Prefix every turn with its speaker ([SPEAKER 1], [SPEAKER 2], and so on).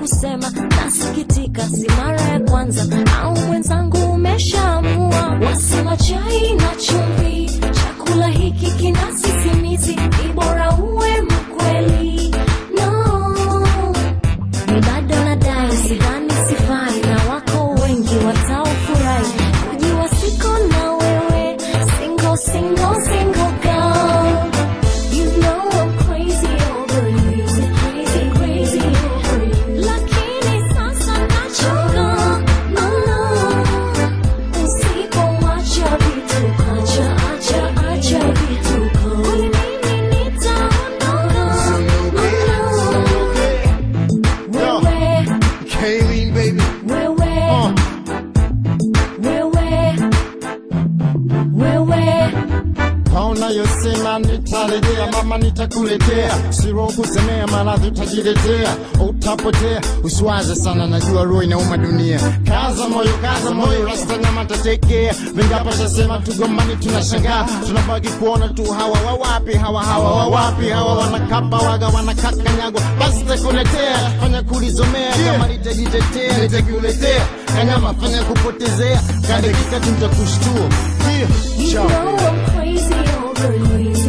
[SPEAKER 1] kusema nasikitika, si mara ya kwanza au mwenzangu umeshaamua. Wasema chai na chumvi, chakula hiki kina sisimizi, ni bora uwe mkweli. No, ni bado nadai, sidhani sifai, na wako wengi wataofurahi kujua siko na wewe, single single single girl. You know I'm crazy over you, crazy crazy over you. Lakini sasa nachoka, no no, usipoacha vituko, acha acha acha vituko, kwani mimi nitaondoka, no no, wewe
[SPEAKER 2] Kayleen, baby.
[SPEAKER 1] wewe
[SPEAKER 2] Uh,
[SPEAKER 1] wewe wewe
[SPEAKER 2] kaona yosema nitarejea, mama nitakuletea, siro kusemea, maradhi utajiletea, utapotea. Usiwaze sana, najua roho inauma dunia. Kaza moyo, kaza moyo, rasta nyama tatekea. Vingapo shasema tugombani, tunashangaa, tunabaki kuona tu hawa wawapi, hawa hawa wawapi, hawa wanakapa waga, wanakakanyagwa. Basi takuletea, fanya kulizomea, kama litajitetea, nitakuletea kanyama, fanya kupotezea, kadakika tu nitakushtua. Yeah.
[SPEAKER 1] You
[SPEAKER 2] Ciao.
[SPEAKER 1] know I'm crazy over you.